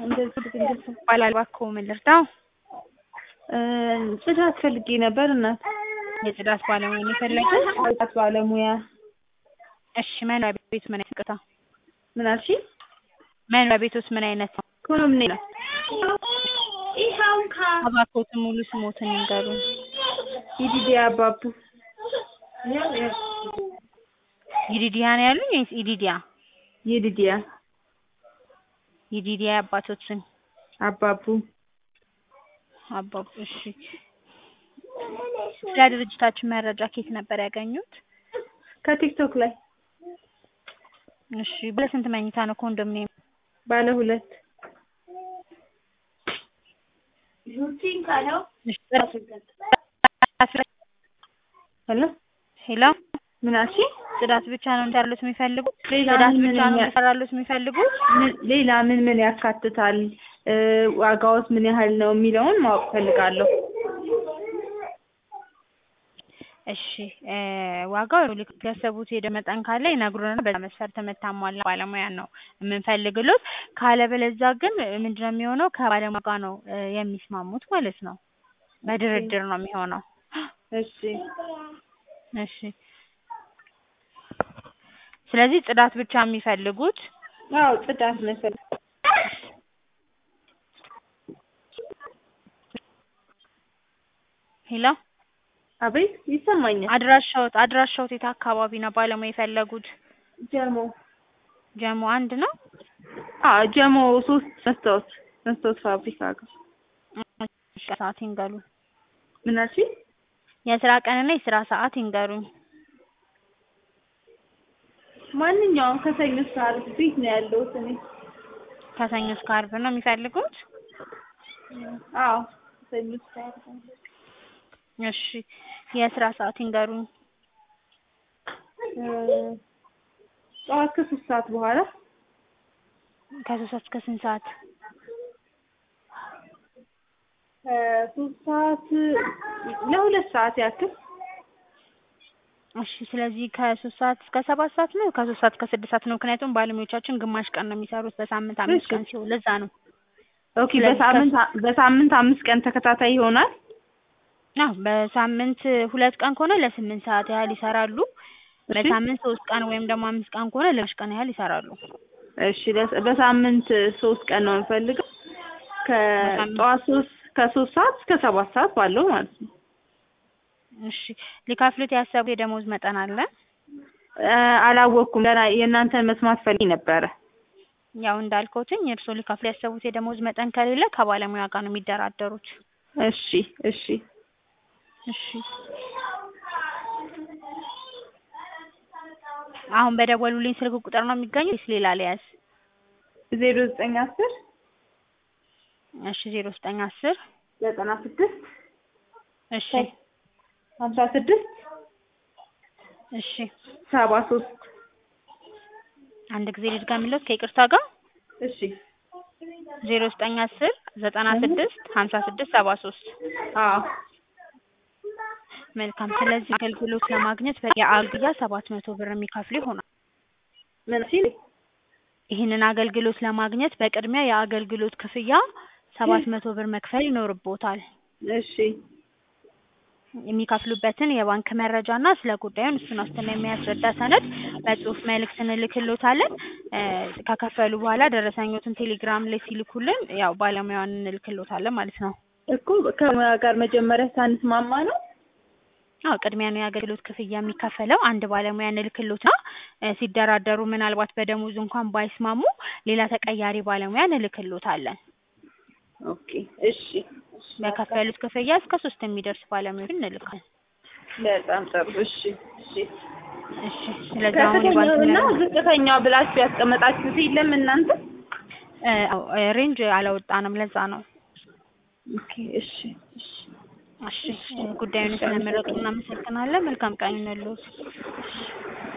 እንደዚህ ድንገት ይባላል። እባክዎ ምን ልርዳው? እ ጽዳት ፈልጌ ነበር እናት። የጽዳት ባለሙያ ነው የፈለጉት? ጽዳት ባለሙያ እሺ መኖሪያ ቤቱ ምን አይነት ቅጣ ምን አልሽኝ? መኖሪያ ቤቶስ ምን አይነት ነው? ኮንዶሚኒየም ነው። እባክዎትን ሙሉ ስሞትን ይንገሩን። ኢዲዲያ አባቡ ይዲዲያ ነው ያሉኝ ወይስ ኢዲዲያ? ይዲዲያ ይዲዲያ የአባቶት ስም? አባቡ አባቡ እሺ። ስለ ድርጅታችን መረጃ ከየት ነበር ያገኙት? ከቲክቶክ ላይ እሺ ባለ ስንት መኝታ ነው ኮንዶሚኒየም? ባለ ሁለት ሄሎ ሄሎ ምን አልሽኝ? ጽዳት ብቻ ነው እንዲያሉት የሚፈልጉት? ሌላ ጽዳት ምን ብቻ ምን ነው ያ- እንዲሰራሉት የሚፈልጉት? ምን ሌላ ምን ምን ያካትታል? እ ዋጋውስ ምን ያህል ነው የሚለውን ማወቅ ፈልጋለሁ። እሺ እ ዋጋው ልክ ያሰቡት ሄደ መጠን ካለ ይነግሩንና በዛ መስፈርት የምታሟላ ባለሙያ ነው የምንፈልግሎት። ካለበለዚያ ግን ምንድነው የሚሆነው ከባለሙያ ጋር ነው እ የሚስማሙት ማለት ነው። በድርድር ነው የሚሆነው። እሺ እሺ ስለዚህ ጽዳት ብቻ የሚፈልጉት አዎ ጽዳት መሰል ሄሎ አቤት ይሰማኛል። አድራሻዎት አድራሻዎት የት አካባቢ ነው ባለሙያ የፈለጉት? ጀሞ ጀሞ አንድ ነው? አዎ ጀሞ ሶስት መስታወት መስታወት ፋብሪካ ጋር እሺ ሰዓት ይንገሩኝ። ምን አልሽኝ? የስራ ቀንና የስራ ሰዓት ይንገሩኝ። ማንኛውም ከሰኞ እስከ ዓርብ ቤት ነው ያለሁት እኔ። ከሰኞ እስከ ዓርብ ነው የሚፈልጉት? አዎ ከሰኞ እስከ ዓርብ እሺ የስራ ሰዓት ይንገሩኝ። እ ጠዋት ከሶስት ሰዓት በኋላ ከሶስት ሰዓት እስከ ስንት ሰዓት? ከሶስት ሰዓት ለሁለት ሰዓት ያክል እሺ ስለዚህ ከሶስት ሰዓት እስከ ሰባት ሰዓት ነው ከሶስት ሰዓት እስከ ስድስት ሰዓት ነው። ምክንያቱም ባለሙያዎቻችን ግማሽ ቀን ነው የሚሰሩት በሳምንት አምስት እሺ። ቀን ሲሆን ለዛ ነው። ኦኬ ስለዚህ በሳምንት በሳምንት አምስት ቀን ተከታታይ ይሆናል። አዎ በሳምንት ሁለት ቀን ከሆነ ለስምንት ሰዓት ያህል ይሰራሉ። እሺ በሳምንት ሶስት ቀን ወይም ደግሞ አምስት ቀን ከሆነ ለግማሽ ቀን ያህል ይሰራሉ። እሺ ለስ- በሳምንት ሶስት ቀን ነው የምፈልገው ከጠዋት ሶስት ከሶስት ሰዓት እስከ ሰባት ሰዓት ባለው ማለት ነው። እሺ ሊከፍሉት ያሰቡት የደሞዝ መጠን አለ? እ አላወቅኩም ገና የእናንተን መስማት ፈልጌ ነበረ። ያው እንዳልኩትኝ እርስዎ ሊከፍሉ ያሰቡት የደሞዝ መጠን ከሌለ ከባለሙያ ጋር ነው የሚደራደሩት። እሺ እሺ እሺ አሁን በደወሉልኝ ስልክ ቁጥር ነው የሚገኙት ወይስ ሌላ ልያዝ? ዜሮ ዘጠኝ አስር እሺ ዜሮ ዘጠኝ አስር ዘጠና ስድስት እሺ ሀምሳ ስድስት እሺ ሰባ ሶስት አንድ ጊዜ ልድገምልዎት ከይቅርታ ጋር እሺ ዜሮ ዘጠኝ አስር ዘጠና ስድስት ሀምሳ ስድስት ሰባ ሶስት አዎ መልካም ስለዚህ አገልግሎት ለማግኘት የአግያ ሰባት መቶ ብር የሚከፍሉ ይሆናል። ምን ሲል ይህንን አገልግሎት ለማግኘት በቅድሚያ የአገልግሎት ክፍያ ሰባት መቶ ብር መክፈል ይኖርቦታል። እሺ የሚከፍሉበትን የባንክ መረጃ እና ስለ ጉዳዩን እሱን ዋስትና የሚያስረዳ ሰነድ በጽሁፍ መልእክት እንልክሎታለን። እ ከከፈሉ በኋላ ደረሰኞትን ቴሌግራም ላይ ሲልኩልን ያው ባለሙያውን እንልክሎታለን ማለት ነው። እኮ ከሙያ ጋር መጀመሪያ ሳንስማማ ነው። አዎ ቅድሚያ ነው የአገልግሎት ክፍያ የሚከፈለው። አንድ ባለሙያ እንልክሎትና እ ሲደራደሩ ምናልባት በደሞዝ እንኳን ባይስማሙ ሌላ ተቀያሪ ባለሙያ እንልክሎታለን። ኦኬ እሺ በከፈሉት ክፍያ እስከ ሶስት የሚደርስ ባለሙያዎችን እንልካለን። በጣም ጥሩ እሺ እሺ እሺ ስለዚህ አሁን የባንክ ከፍተኛውና መረጃ ዝቅተኛው ብላችሁ ያስቀመጣችሁት የለም እናንተ? እ አዎ እ ሬንጅ አላወጣንም ለዛ ነው። ኦኬ እሺ እሺ እሺ እ ጉዳዩን ስለመረጡ እናመሰግናለን። መልካም ቀን ይሁንልዎት።